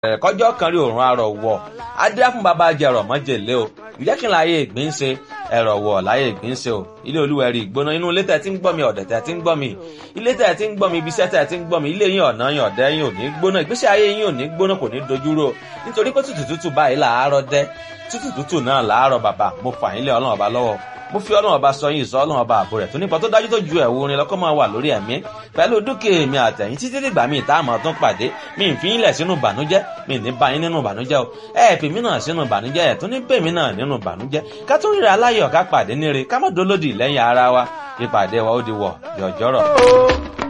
kọjọ́ kan rí òrùn arọ̀ wọ̀ adé fún bàbá jẹrọ mọ́jèlé o ìjẹ́ kí n láyé ìgbín ṣe ẹ̀rọ̀ wọ̀ láyé ìgbín ṣe o ilé olúwẹ̀rí ìgbóná inú ilé tẹ̀ tí ń gbọ́ mi ọ̀dẹ̀ tẹ̀ tí ń gbọ́ mi ilé tẹ̀ tí ń gbọ́ mi ibi iṣẹ́ tẹ̀ tí ń gbọ́ mi ilé yín ọ̀nà yín ọ̀dẹ́ yín ò ní gbóná ìgbésí ayé yín ò ní gbóná kò ní dojúrò nítorí pé tútù tútù báyìí làárọ̀ dẹ́ tútù tútù náà làárọ̀ bàbá mo fà yín lé ọlọ́run ọba lọ́wọ́ mo fi ọlọ́run ọba sọ yín ìsọ ọlọ́run ọba àbò rẹ̀ tó nípa tó dájú tó ju ẹ̀wù orin lọ́kọ́ máa wà lórí ẹ̀mí pẹ̀lú dúkìá mi àtẹ̀yìn títí dìgbà mi ìta àmọ́ tún pàdé mi ì fi yín lẹ̀ sínú ìbànújẹ́ mi ì ní bá yín nínú ìbànújẹ́ o ẹ̀ pè mí náà sínú ìbànújẹ́ ẹ̀ tún ní pè mí náà nínú ìbànújẹ́ ká tún ríra aláyọ̀ ká pàdé níre ká má dolódì lẹ́yìn ara wa ìpàdé wa ó di wọ̀ jọ̀jọ̀rọ̀.